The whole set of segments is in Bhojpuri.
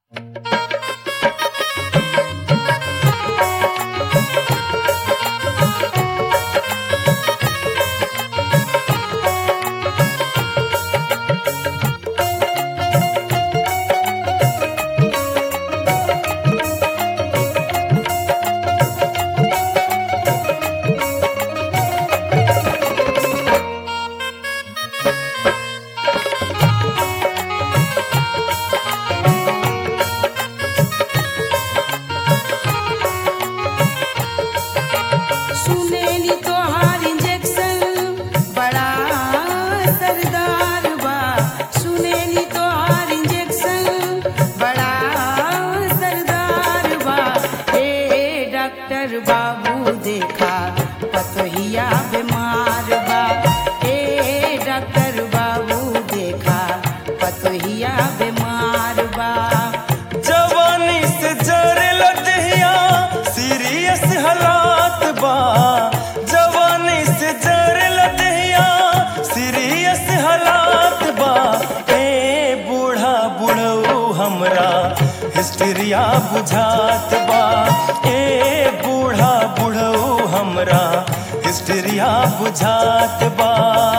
सुनेली तोहार इंजेक्शन बड़ा असरदार बा सुनेली तोहार इंजेक्शन बड़ा असरदार बा ए डॉक्टर बाबू देखा पतहिया बीमार बा ए डॉक्टर बाबू देखा पतहिया बीमार बा जवानी से जरल दहिया सीरियस हालात बा जवानी से जरल दहिया सीरियस हालात बा ए बूढ़ा बुढ़ऊ हमरा हिस्ट्रिया बुझात बा ए बूढ़ा बुढ़ऊ हमरा हिस्ट्रिया बुझात बा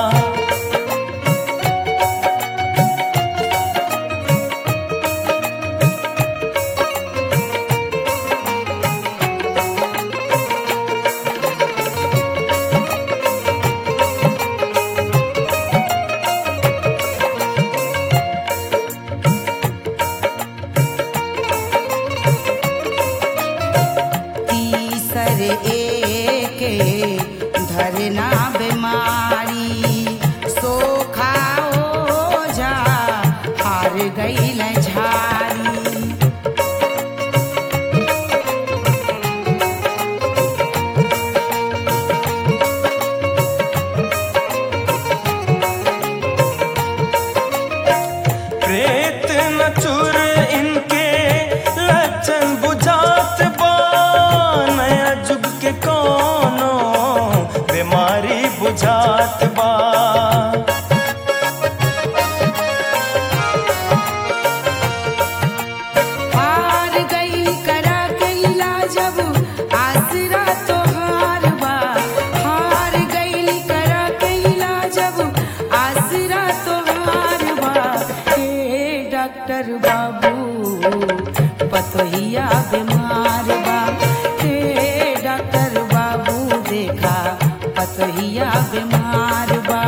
तीसर एके धरना बीमारी सोखा ओझा हार गईल झारी प्रेत न चुर इनके लक्षण बुझात बा नया जुग के कोनो बीमारी बुझात बा हार गई करा के इलाज अब आसरा तोहार बा हार गई करा के इलाज अब आसरा तोहार बा हे डॉक्टर बाबू पतोहिया बीमार बा हे डॉक्टर बाबू देखा पतोहिया बीमार बा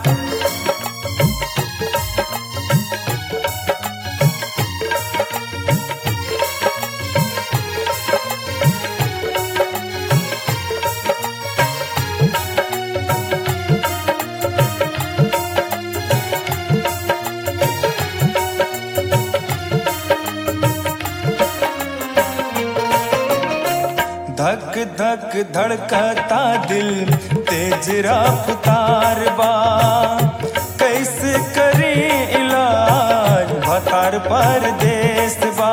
धक धक धड़कता दिल तेज रफ्तार बा कैसे करी इलाज भतार परदेस बा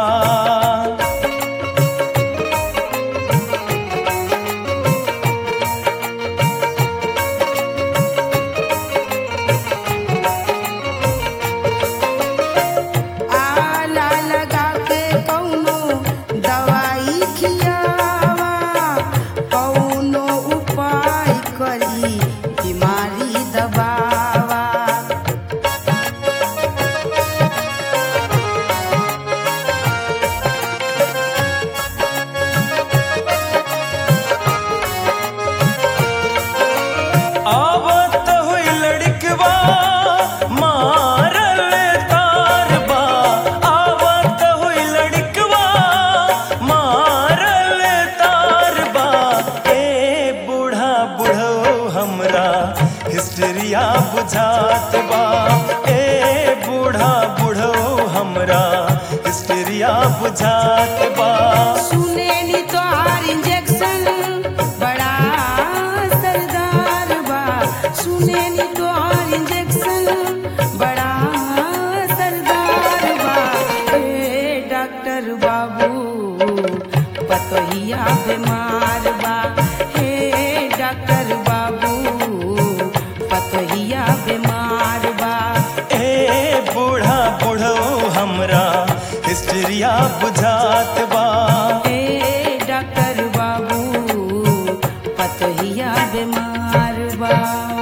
आला लगा के कौनो दवाई खियावा कौनो उपाय करी बीमारी दबावा आवत हुई लड़कवा मारल तारबा आवत हुई लड़कवा मारल तारबा ए बूढ़ा बुढ़ो हमरा हिस्ट्रिया बुझात बा ए बूढ़ा बुढ़ो हमरा हिस्ट्रिया बुझात बा सुनेली तोहार इंजेक्शन बड़ा असरदार बा सुनेली तोहार इंजेक्शन बड़ा असरदार बा ए डॉक्टर बाबू पतोहिया बीमार बा हे डॉक्टर बाबू पतोहिया बीमार बा ए बूढ़ा बुढ़ो हमरा हिस्ट्रिया बुझात बा ए डॉक्टर बाबू पतहिया बीमार बा